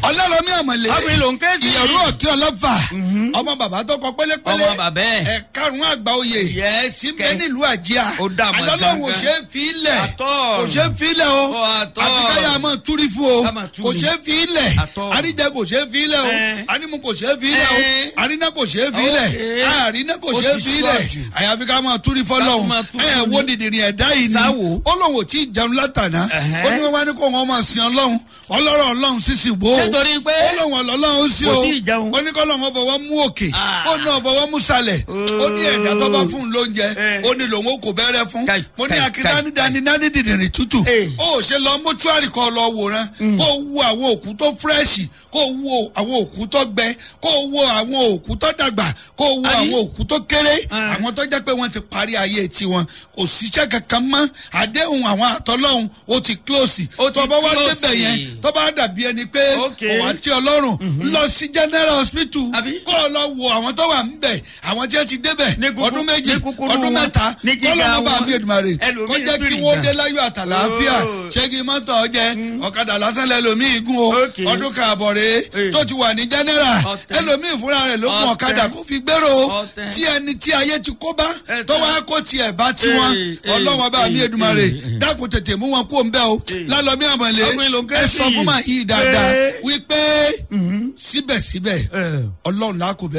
ọlọ́rọ̀mí àmọ̀lé Ọkùnrin ló ń ké sí. ìyẹ̀rú ọ̀kí ọlọ́fà ọmọ bàbá tó kọ pélépélé Ọmọ bàbá ẹ̀. ẹ̀ karùn-ún àgbà oyè Yes, tí kẹ́. bẹ́ẹ̀ nílùú àjíà Ó dà mọ̀ alọ́lọ́run ò gangan. ṣe é fi ilẹ̀ Àtọ́. kò ṣe é fi ilẹ̀ o Ó àtọ́. àfi káyà máa túrí fún o Ká máa tú kò ni. ṣe é fi ilẹ̀ Àtọ́. àríjẹ kò ṣe é fi ilẹ̀ o Ẹ̀. àrímu kò ṣe é fi ilẹ̀ o Ẹ̀. àríná kò ṣe é fi ilẹ̀ Okay. àríná kò Ó ṣe é ti fi sú ilẹ̀ àjù. àyàfi ká máa túrí Ká fọlọ́hún máa túrí ẹ̀ ni. wo dìdìrín ẹ̀dá yìí ni Sáwò. ó lóun ò tí ì jẹun látàná Ẹ̀hẹ́. ó ní wọn wá ní kó wọn máa sin ọlọ́run ọlọ́rọ̀ ọlọ́run sísì wò ó Ṣé torí pé ó lóun ọlọ́run ó sí kò o tí ì jẹun? ó ní kọ́ lóun fọwọ́ mú òkè Ah. ó náà fọwọ́ mú sàlẹ̀ ó ní ẹ̀dá tó bá fún un lóúnjẹ Eh. ó ní lòun ó kò bẹ́rẹ̀ fún Kai, mo ní kai, akíndání kai, dání dání dìdìrín tútù Eh. ó ṣe lọ mọ́túárì kan lọ wòran kó wo àwọn òkú tó fírẹ́ṣì kó wo àwọn òkú tó gbẹ kó wo àwọn òkú tó dàgbà kó wo Àbí? àwọn òkú tó kéré Ah. àwọn tó jẹ́ pé wọ́n ti parí ayé tiwọn kò síṣẹ́ kankan mọ́ àdéhùn àwọn àtọ́lọ́hún ó ti close Ó ti tó bá wá close. débẹ̀ yẹn tó bá dàbí ẹni pé Okay. òwà tí ọlọ́run lọ sí general hospital Àbí? kó o lọ wo àwọn tó wà ńbẹ̀ àwọn tí wọ́n ti débẹ̀ Ní kúkú- ọdún méjì ní kúkúrú ọdún wọn, mẹ́ta ní gíga kọ́lọ́mọ bá wọn. mi Èdùmàrè Ẹlòmíì kó jẹ́ kí fìrì wọ́n gan. dé láyọ̀ àtàlàáfíà Oh. ṣé kí mọ́tò jẹ ọ̀kadà lásán lẹ́lòmíì gún o Okay. ọdún kààbọ̀ rèé Eh. tó ti wà ní general Ọ̀tẹ̀. ẹlòmíì fúnra rẹ̀ ló gun Ọ̀tẹ̀. ọ̀kadà kó fi gbèrò Ọ̀tẹ̀. tí ẹni tí ayé ti kó bá Ẹ̀tẹ̀. tó wá kó tiẹ̀ bá tiwọn Eh, eh, ọlọ́wọ́n bá mi eh, Èdùmàrè eh, eh. dákun tètè mú wọn kó ń bẹ́ o Eh. lálọ́mí àmọ̀lé Ọkùnrin ló ń ké ẹ sí. sọ fún màá yí dáadáa Eh. wípé síbẹ̀síbẹ̀ Eh. ọlọ́run làákò bẹ́ẹ̀.